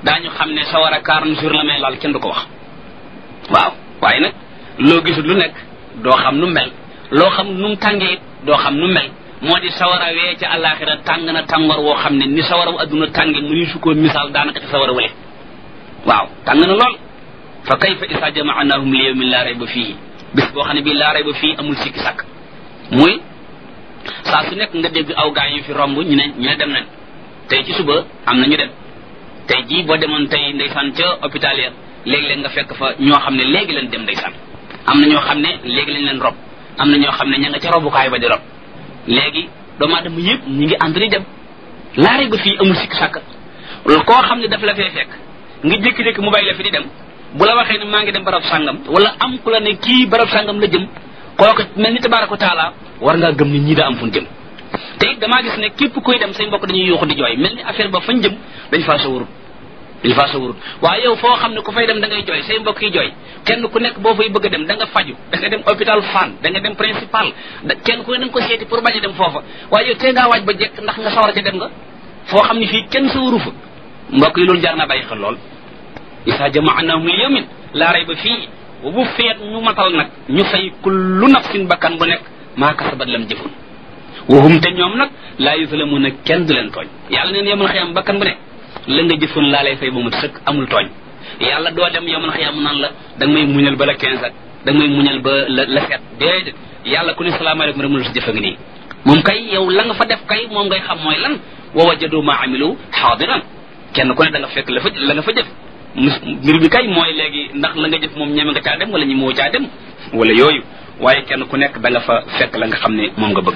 daañu xam ne sawara quarante jours la may laal kenn du ko wax waaw waaye nag loo gisul lu nekk doo xam nu mel loo xam nu mu tàngee doo xam nu mel moo di sawara wee ca àllaaxira tàng na tàngoor woo xam ne ni sawara wu adduna tànge mu ni su ko misaal daanaka ci sawara wale waaw tàng na lool fa kayfa isa jamaanahum li yawmin laa rayba fii bis boo xam ne bii laa rayba fii amul sikki sàkk muy saa su nekk nga dégg aw gaa yu fi romb ñu ne ñu ne dem nañ tey ci suba am na ñu dem tey jii boo demoon tey ndeysaan ca hôpital ya léegi-léeg nga fekk fa ñoo xam ne léegi leen dem ndeysaan am na ñoo xam ne léegi lañ leen rob am na ñoo xam ne ña nga ca robukaay ba di rob léegi doomu aadama yëpp ñi ngi ànd di dem laare ba fii amul sikk sàkk koo xam ne daf la fee fekk nga jékki-jékki mu bàyyi la fi di dem bu la waxee ne maa ngi dem barab sàngam wala am ku la ne kii barab sàngam la jëm kooku mel ni tabaaraka taala war ngaa gëm ni ñii daa am fu ñu jëm te it damaa gis ne képp koy dem say mbokk dañuy yuuxu di jooy mel ni affaire ba fañ jëm dañ faa sawarut dañ faa sawarut waaye yow foo xam ne ku fay dem da ngay jooy say mbokk yi jooy kenn ku nekk boo fay bëgg a dem da nga faju da nga dem hôpital Fann da nga dem principal da kenn ku ne da nga ko seeti pour bañ a dem foofa waaye yow tee ngaa waaj ba jekk ndax nga sawar ca dem nga foo xam ne fii kenn sawaru fa mbokk yi loolu jaar naa bàyyi xel lool isa jamaanahum li yawmin laa rayba fii bu feet ñu matal nag ñu fay kullu nafsin bakkan bu nekk maa kasabat lam jëfun waxum te ñoom nag laa yuslamuuna kenn du leen tooñ yàlla neen yomal xiyam bakkan bu ne la nga jëfoon laa lay fay ba mu sëkk amul tooñ yàlla doo dem yomal xiyam naan la da nga may muñal ba la quinze ak da nga may muñal ba la la sept déedéet yàlla ku ne salaamaaleykum rek mu la si jëfa ngi nii moom kay yow la nga fa def kay moom ngay xam mooy lan wa wajadu ma amilu xaadiran kenn ku ne da nga fekk la fa la nga fa jëf mbir bi kay mooy léegi ndax la nga jëf moom ñeme nga caa dem wala ñi moo caa dem wala yooyu waaye kenn ku nekk da nga fa fekk la nga xam ne moom nga bëgg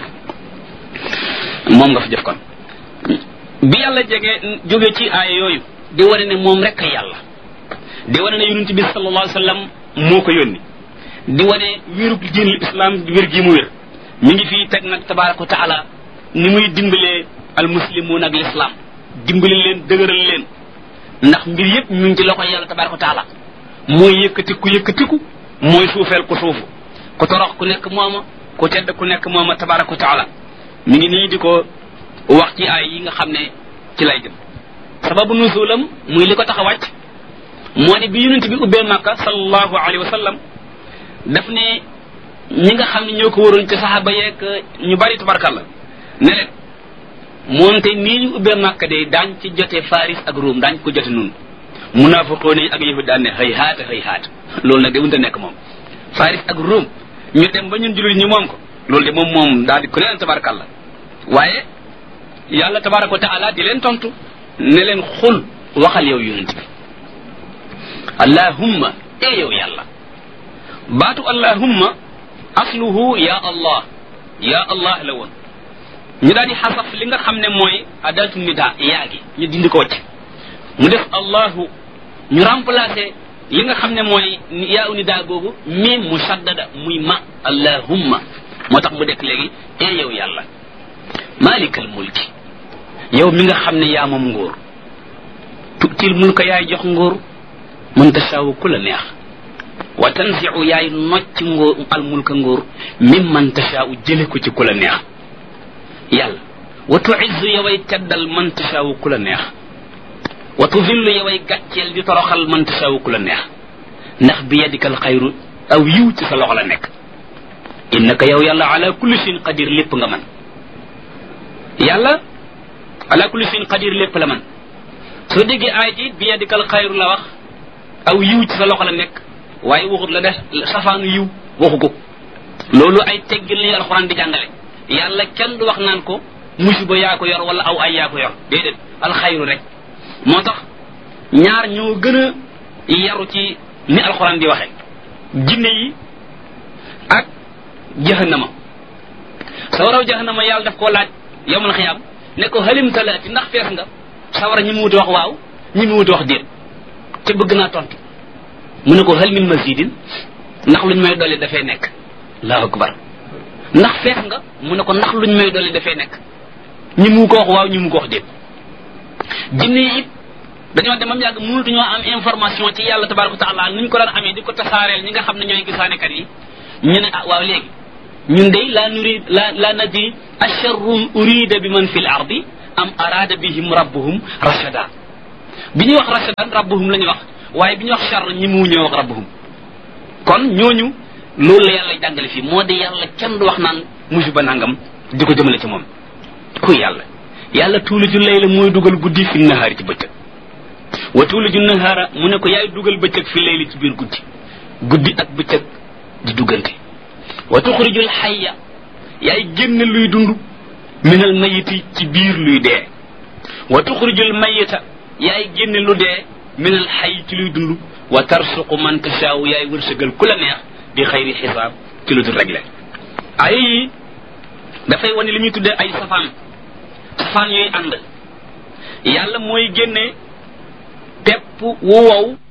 moom nga fa jëf kon bi yàlla jege jóge ci aaya yooyu di wane ne moom rek a yàlla di wane ne yonent bi sallallahu alayhi wa sallam moo ko yónni di wane wérug diinul islam wér gi mu wér mi ngi fii teg nag tabaraka wa taala ni muy dimbalee al muslimuun ak l'islam dimbali leen dëgëral leen ndax mbir yëpp ñu ngi ci loxo yàlla tabaraka wa taala mooy yëkkatiku yëkkatiku mooy suufeel ku suufu ku torox ku nekk mooma ku tedd ku nekk mooma tabaraka wa taala mi ngi nii di ko wax ci ay yi nga xam ne ci lay jëm sababu nuzulam muy li ko tax a wàcc moo di bi yonent bi ubbee màkka sallallahu alayhi wa sallam daf ne ñi nga xam ne ñoo ko waroon ci saxaaba yeeg ñu bari tabarkalla ne leen moonte nii ñu ubbee màkka de daañ ci jote faris ak ruum daañ ko jote nun munaafiqoon yi ak yëfu daan ne xëy haata xëy haata loolu nag de mënta nekk moom faris ak ruum ñu dem ba ñun jullit ñi moom ko loolu de moom moom daal di ku leen tabarakalla waaye yàlla tabaraka wa taala di leen tontu ne leen xul waxal yow yonent bi allahumma e yow yàlla baatu allahumma asluhu ya allah ya allah la woon ñu daal di xasaf li nga xam ne mooy adatu nida yaa gi ñu dindi ko wacc mu def allahu ñu remplacé li nga xam ne mooy yaa u nida googu miim musaddada muy ma allahumma moo tax mu dekk léegi e yow yàlla malikal mulki yow mi nga xam ne yaa moom nguur tutil mulka yaay jox nguur man tasaawu ku la neex wa tanziu yaay nocc nguur al mulka nguur mim man tasaawu jële ko ci ku la neex yàlla wa tuizzu yoway teddal man tasaawu ku la neex wa tuzillu yoway gàcceel di toroxal man tasaawu ku la neex ndax bi yadikal xayru aw yiw ci sa loxo la nekk innaka yow yàlla ala kulli shay'in qadir lépp nga man yàlla ala kulli shay'in qadir lépp la man soo déggee aay ji bi yadikal xayru la wax aw yiw ci sa loxo la nekk waaye waxut la def safaanu yiw waxu ko loolu ay teggil la alxuraan di jàngale yàlla kenn du wax naan ko musiba yaa ko yor wala aw ay yaa ko yor déedéet alxayru rek moo tax ñaar ñoo gën a yaru ci ni alxuraan di waxe jinne yi ak jahannama sawaraw jahannama yàlla daf koo laaj yowmal xiyaam ne ko halim talaati ndax fees nga sawara ñi mu wuti wax waaw ñi mu wuti wax déet te bëgg naa tontu mu ne ko hal min mazidin ndax luñ may dolli dafay nekk allahu akbar ndax fees nga mu ne ko ndax luñ may dolli dafay nekk ñi mu ko wax waaw ñi mu ko wax déet jinne yi it dañoo demam yàgg mënatuñoo am information ci yàlla tabaraka taala nuñ ko daan amee di ko tasaareel ñi nga xam ne ñooy gisaanekat yi ñu ne ah waaw léegi ñun de la nurid la la nadri asharrun urida bi man fi l ardi am arada bihim rabbuhum rashada bi ñuy wax rasadan rabbuhum la ñuy wax waaye bi ñuy wax char ñi mu ñëw wax rabbuhum kon ñooñu loolu la yàlla jàngale fii moo di yàlla kenn du wax naan musiba nangam di ko jëmale ci moom kuy yàlla yàlla tuuliju layla mooy dugal guddi fi nahaari ci bëccëg wa tuuliju nahaara mu ne ko yaay dugal bëccëg fi layli ci biir guddi guddi ak bëccëg di duggante wa tuxrijul xayya yaay génn luy dund minal mayiti ci biir luy dee wa tuxrijul mayita yaay génn lu dee minal xay ci luy dund wa tarsuqu man tasaaw yaay wërsëgal ku la neex bi xayri xisaab ci lu dul réglé ay yi dafay wane li ñuy tuddee ay safaan safaan yooyu ànd yàlla mooy génne pepp wu wow